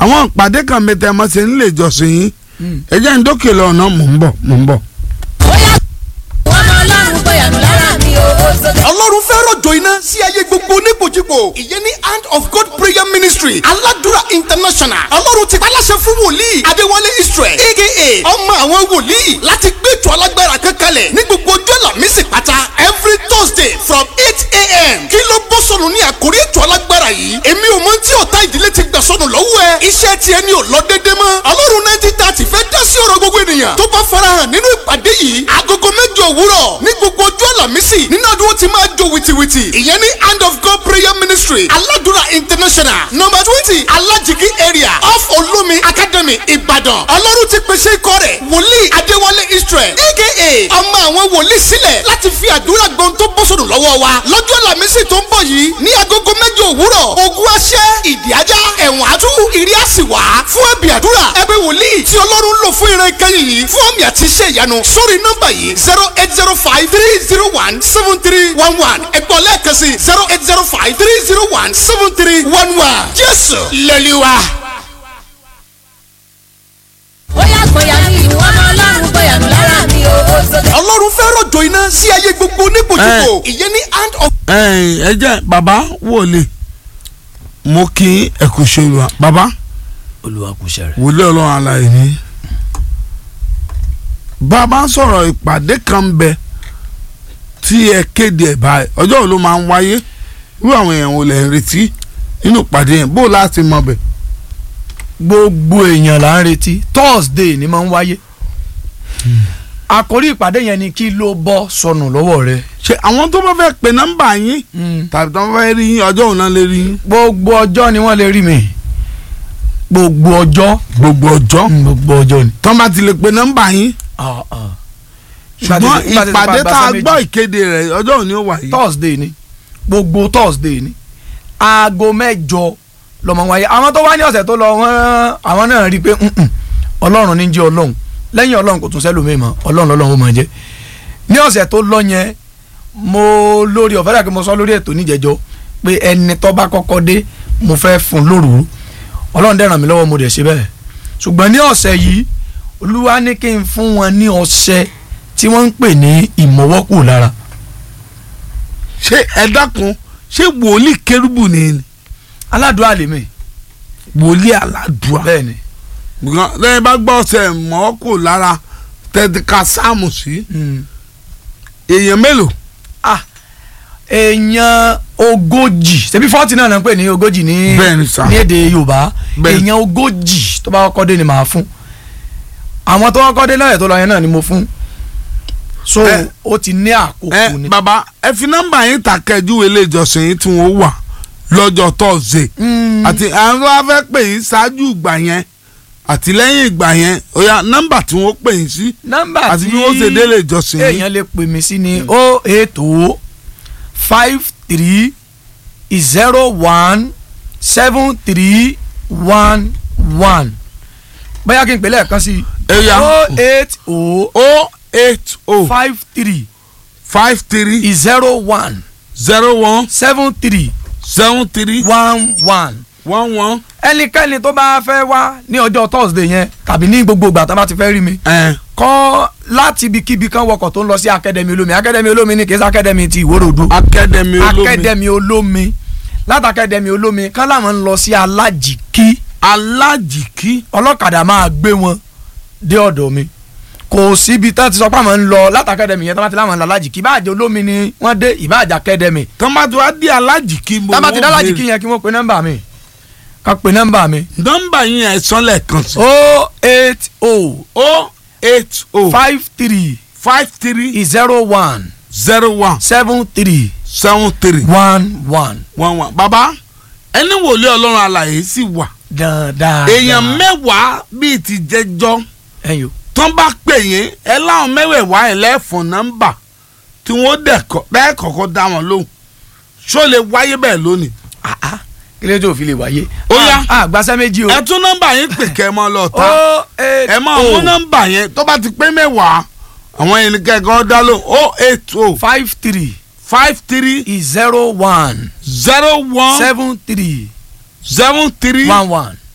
àwọn ìpàdé kan mẹ́ta mọ́ ṣe nílé ìjọsìn yín ẹ jẹ́ ń dókè lọ ọ̀nà mò ń bọ̀ mò ń bọ̀. bóyá wọn mọ ọlọ́run gbọ̀yànù lára mi o ó sókè. ọlọ́run fẹ́ rọ̀jò iná sí ayé gbogbo oníkojúkò ìyẹn ní hand of God prayer ministry aládùúrà international ọlọ́run ti paláṣẹ fún wòlíì adéwálé israel aka ọmọ àwọn wòlíì láti gbé ètò alágbára kan kalẹ̀ ní gbogbo ọjọ́ làmísì pátá every thursday from eight a.m. kí ló bọ́ sọnù ní àkórí ètò alágbára yìí èmi ò mọ tí ọ̀tá ìdílé ti gbà sọnù lọ́wọ́ ẹ iṣẹ́ tiẹ̀ ni ò lọ déédéé mọ́ ọlọ́run nineteen thirty fẹ́ dá sí ọ̀rọ̀ gbogbo ènìyàn tó bá farahàn nínú ìpàdé yìí agogo mẹ́jọ òwúrọ̀ ní gbogbo ọjọ́ àlàmísì nínú ọdún ó ti máa jó wìtìwìtì ìyẹn ní hand of God prayer ministry aládùúrà international number twenty alájìkí area off olómi academy ìbàdàn ọlọ́run ti pèsè ikọ̀ rẹ̀ wòlíì adéwálé israel aka ọmọ àwọn wòlíì sílẹ̀ láti fi àdúrà gbọ́n tó bọ́ sọ̀rọ̀ lọ́wọ́ wa lọ́jọ́ àlàmísì tó ń bọ̀ yìí ní agogo mẹ́jọ òwúrọ̀ ogun aṣẹ́ ìdí ajá ẹ̀wọ̀n àtú ìrí àsìwá fún ẹ̀bì àdúrà ẹgbẹ́ wòlíì tí ọlọ́run lò fún ìran ìkẹyìn yìí fún àmì àti iṣẹ́ ìyanu sórí nọ́mbà yìí zero eight zero five three zero one seven three one one ẹ̀gbọ́n lẹ́ẹ̀kan sí zero eight zero five three zero one seven three one one jésù lẹ́lẹ́wà. bóyá gbọ̀yànù ìwọ mọ ọlọ́run gbọ̀yànù lára mi o ó sókè. ọlọ́run fẹ́ rọ̀jò iná sí ayé gbogbo oníkojúkò ìyẹn ní hand of ẹ̀yin, ẹ jẹ́ bàbá wòlíì mo kí ẹ kú ṣe olùwà bàbá olúwa kò ṣe rẹ̀. wòlíì ọlọ́run alààyè ni. bàbá sọ̀rọ̀ ìpàdé kan bẹ tí ẹ kéde ẹ̀ báyìí ọjọ́ wo ló máa ń wáyé irú àwọn èèyàn wo lẹ̀ ń retí nínú ìpàdé yẹn bó láti mọ bẹ̀. gbogbo èèyàn là ń retí thursday ni máa ń wáyé àkórí ìpàdé yẹn ni kí ló bọ́ sọnù lọ́wọ́ rẹ. ṣe àwọn tó bá fẹ́ pe nọ́mbà yín tàbí tó bá fẹ́ rí yín ọjọ́ òun náà lè rí yín. gbogbo ọjọ́ ni wọ́n lè rí mi gbogbo ọjọ́ gbogbo ọjọ́ gbogbo ọjọ́ ni. tó bá ti lè pe nọ́mbà yín Ah, ah. ṣùgbọ́n Nígbà tí- ìpàdé nígbà tí- tá a nígbà tí- gbọ́ ìkéde rẹ̀ ọjọ́ òní ó wà yìí. thursday ni gbogbo thursday ni aago mẹ́jọ lọmọ wáyé àwọn tó wá ní ọ̀sẹ̀ tó lọ wọ́n àwọn náà rí i pé "Mm-mm, ọlọ́run ní jẹ́ ọlọ́run lẹ́yìn ọlọ́run kò tún sẹ́lòmíì mọ́ ọlọ́run lọ́lọ́run ó máa jẹ́ ní ọ̀sẹ̀ tó lọ yẹn mo lórí ọ̀fẹ́ dàgbé mo sọ lórí ètò níjẹ̀jọ́ pé ẹni tó bá kọ́kọ́ dé mo fẹ́ fún un lóru ọlọ́run dẹ̀ ràn mí lọ́wọ́ mo dẹ̀ ṣe bẹ́ẹ̀ ṣùgbọ́n ní ọ̀sẹ̀ yìí olúwa ní kí n fún wọn ní ọṣẹ tí wọ́n ń pè ní ìmọ̀wọ́kù lára ṣé ẹ dákun ṣé wòlíì kérúbù ni ni aládùúgbò àlèmí wòlíì aládùá bẹ́ẹ̀ ni Because lẹ́yìn bá gbọ́ ọ̀sẹ̀ mọ́ kò lára tẹ̀díkà sáàmù sí èèyàn mélòó ah èèyàn ogójì ṣebí fọ́ọ̀tì náà náà ń pè ní ogójì ní Bẹ́ẹ̀ni sà. ní èdè yorùbá Bẹ́ẹ̀ni. èèyàn ogójì tó bá kọ́kọ́ dé ni màá fún àwọn tó kọ́kọ́ dé lọ́yẹ̀ tó lọ yẹn náà ni mo fún so Ẹ- ó ti ní ẹ àkókò ni. bàbá ẹ fi nọ́mbà yín ta kẹjú ilé ìjọsìn yín tí wọ́n wà lọ́jọ́ tọ́sídẹ̀ẹ́ Mm, àti àwọn tó bá fẹ́ pè yín ṣáájú ìgbà yẹn àti lẹ́yìn ìgbà yẹn ó yá nọ́mbà tí wọ́n pè yín sí nọ́mbà àti tí bí wọ́n ṣe délé ìjọsìn yín èèyàn lè pè mí sí ni o eight o five three zero one seven three one one bóyá kí n pè lẹ́ẹ̀kan sí Ẹ̀yà. o eight o o eight o five three five three zero one zero one seven three seven three one one one one ẹnikẹ́ni tó bá fẹ́ wá ní ọjọ́ thursday yẹn tàbí ní gbogbo ìgbà tó bá ti fẹ́ rí mi ẹ̀ kọ́ láti ibikíbi kan wọkọ̀ tó ń lọ sí akademi olómi akademi olómi ni kì í ṣe akademi ti ìwórodù akademi olómi akademi olómi láti akademi olómi kán láwọn ń lọ sí alájìkí alájìkí ọlọ́kadà máa gbé wọn dé ọ̀dọ̀ mi kò síbi tán ti sọ pé àwọn ń lọ láti akademi yẹn tán bá ti láwọn ń lọ alájìkí ìbáàjẹ́ olómi ni wọ́n dé ìbáàjẹ́ akademi tọ́mátì wá dé alájìkí mo tán bá ti dá wọ́n alájìkí béèrè. yẹn kí wọ́n pe nọ́mbà mi ká pe nọ́mbà mi nọ́mbà yín ẹ̀ sọ́lẹ̀ kan sí o eight o o eight o five three five three zero one zero one seven three seven three one one one one bàbá ẹni wòlíì ọlọ́run alàyè sì wà dáadáa èèyàn mẹ́wàá bíi ti jẹjọ́ ẹ̀yọ́ tán bá pè yín ẹ láwọn mẹ́wẹ̀ẹ̀wá ẹ̀ lẹ́fọ̀n nọ́mbà tí wọ́n dẹ̀kọ́ bẹ́ẹ̀ kọ́kọ́ dá wọn lóhùn ṣó lè wáyé bẹ́ẹ̀ lónìí. kí ló tó fi lè wáyé. Ó yá. a gbàsẹ́ méjì o. ẹ tún nọ́mbà yín pè kẹ́ ẹ mọ́ lọ ta o eight ẹ máa mú nọ́mbà yẹn tó bá ti pé mẹ́wàá àwọn yẹn ní kẹ́kọ̀ọ́ dá lóhùn o eight o five three five three zero one zero one seven three seven three one one